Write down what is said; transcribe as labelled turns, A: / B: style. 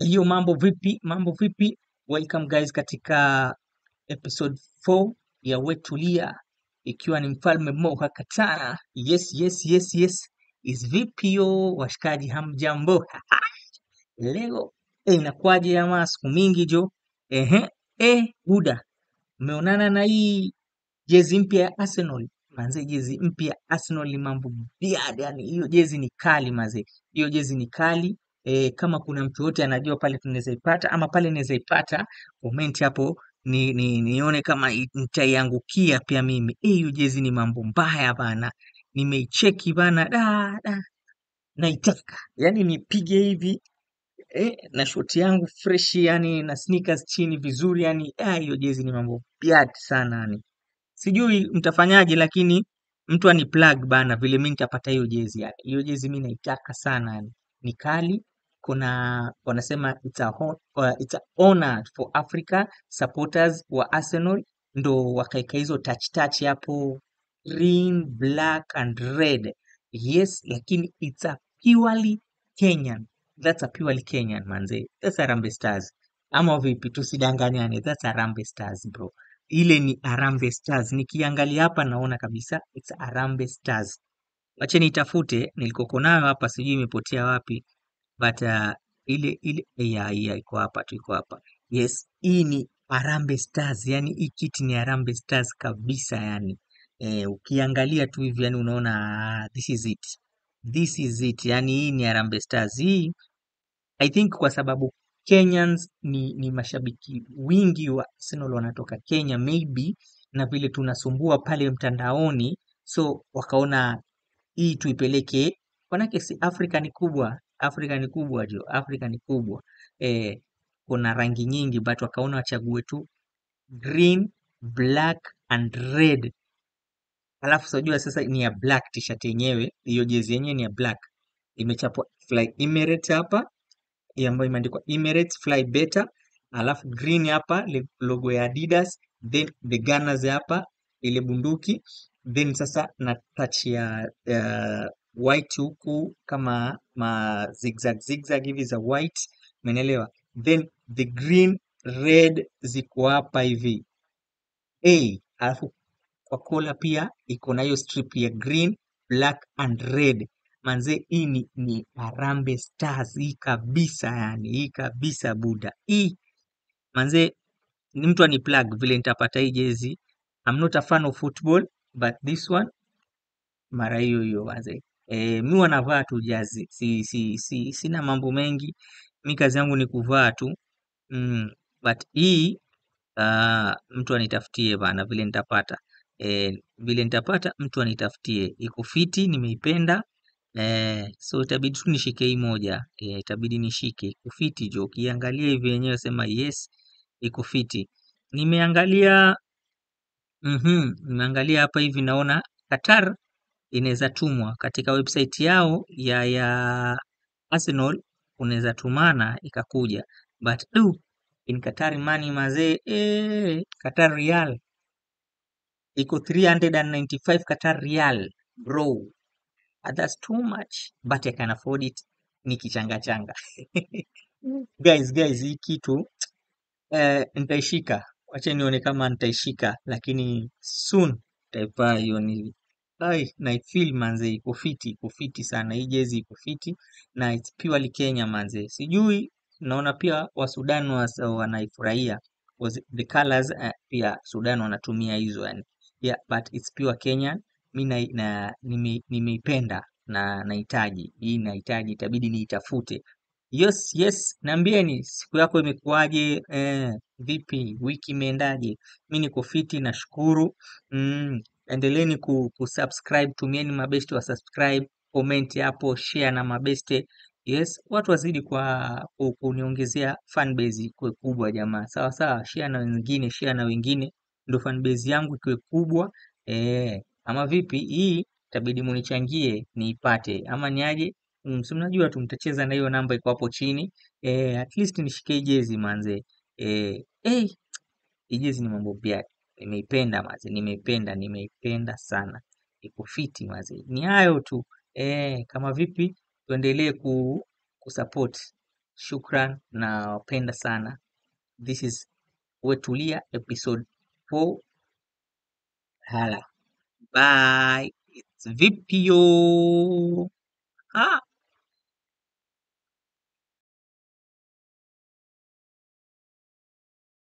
A: Hiyo mambo vipi? Mambo vipi? Welcome guys katika episode 4 ya Wetulia ikiwa ni mfalme Moha Katana. Yes, yes, yes, yes. Is vipi yo washikaji, hamjambo? Leo eh, inakuwaje ama siku mingi jo? Ehe, eh, buda, mmeonana na hii jezi mpya ya Arsenal manze, jezi mpya ya Arsenal ni mambo biad, yani hiyo jezi ni kali manze, hiyo jezi ni kali e, kama kuna mtu yote anajua pale tunaweza ipata ama pale naweza ipata, comment hapo ni, ni, nione kama i- nitaiangukia pia mimi. Eh, Hiyo jezi ni mambo mbaya bana, nimeicheki bana, da da, naitaka yani nipige hivi eh, na shoti yangu fresh yani na sneakers chini vizuri yani, ah, hiyo jezi ni mambo biad sana yani sijui mtafanyaje lakini mtu ani plug bana vile mi nitapata hiyo jezi yani hiyo jezi mi naitaka sana yani ni kali kuna wanasema it's a, hon- uh, it's a honor for Africa supporters wa Arsenal ndo wakaeka hizo touch touch hapo green black and red yes lakini it's a purely Kenyan that's a purely Kenyan manze that's Harambee Stars ama vipi tusidanganyane that's Harambee Stars bro ile ni Harambee Stars. Nikiangalia hapa naona kabisa it's Harambee Stars. Wacha nitafute nilikoko nayo hapa, sijui imepotea wapi, but uh, ile ile ya ya iko hapa tu, iko hapa. Yes, hii ni Harambee Stars, yani hii kiti ni Harambee Stars kabisa yani. Eh, ukiangalia tu hivi yani unaona ah, this is it. This is it. Yani hii ni Harambee Stars. Hii I think kwa sababu Kenyans ni, ni mashabiki wingi wa Arsenal wanatoka Kenya maybe, na vile tunasumbua pale mtandaoni, so wakaona hii tuipeleke, manake si Afrika ni kubwa, Afrika ni kubwa jo, Afrika ni kubwa eh, kuna rangi nyingi but wakaona wachague tu green, black and red. Alafu sijua sasa ni ya black t-shirt yenyewe, hiyo jezi yenyewe ni ya black, imechapwa Fly Emirates hapa hii ambayo imeandikwa Emirates Fly Better, alafu green hapa le- logo ya Adidas, then the Gunners hapa ile bunduki, then sasa na touch ya uh, white huku kama ma zigzag zigzag hivi za white, umeelewa? Then the green red ziko hapa hivi A, alafu kwa kola pia iko na hiyo strip ya green, black and red. Manze, hii ni, ni Harambee Stars hii kabisa, yani hii kabisa buda hii manze, ni mtu ani plug vile nitapata hii jezi. I'm not a fan of football but this one mara hiyo hiyo manze. E, mi wanavaa tu jazi, si, si, si, sina mambo mengi, mi kazi yangu ni kuvaa tu mm, but hii Ah, mtu anitafutie bana vile nitapata. Eh, vile nitapata mtu anitafutie. Iko fiti, nimeipenda. Eh, so itabidi tu nishike hii moja. Eh, itabidi nishike. Iko fiti jo. Ukiangalia hivi yenyewe sema yes, iko fiti. Nimeangalia mhm, nimeangalia hapa hivi naona Qatar inaweza tumwa katika website yao ya ya Arsenal unaweza tumana ikakuja but du in Qatar money mazee eh, Qatar Real iko 395 Qatar Real bro Ah, that's too much but I can afford it nikichanga changa guys guys hii kitu eh, nitaishika wacha nione kama nitaishika lakini soon nitaivaa hiyo ni ai naifeel manze iko fiti iko fiti sana hii jezi iko fiti na it's purely Kenya manze sijui naona pia wa Sudan was- wanaifurahia was the colors uh, pia Sudan wanatumia hizo yani yeah but it's pure Kenyan mi na, na nime- nimeipenda na nahitaji hii nahitaji itabidi niitafute Yes, yes, niambieni siku yako imekuwaje? Eh, vipi? Wiki imeendaje? Mi niko fiti, nashukuru. Mm, endeleeni ku, kusubscribe, tumieni mabeste wa subscribe, comment hapo, share na mabeste. Yes, watu wazidi kwa ku- kuniongezea fanbase ikuwe kubwa jamaa. Sawa sawa, share na wengine, share na wengine, ndo fanbase yangu ikuwe kubwa. Eh, ama vipi? Hii itabidi munichangie niipate, ama niaje? Mm, si mnajua tu mtacheza na hiyo namba iko hapo chini. Eh, at least nishike hii jezi manze. Eh, eh, hii jezi ni mambo pia. Nimeipenda manze, nimeipenda, nimeipenda sana. Iko fiti manze. Ni hayo tu. Eh, kama vipi tuendelee ku kusupport shukran na wapenda sana. This is Wetulia episode 4. Hala. Bye. It's vipi yo. Ah.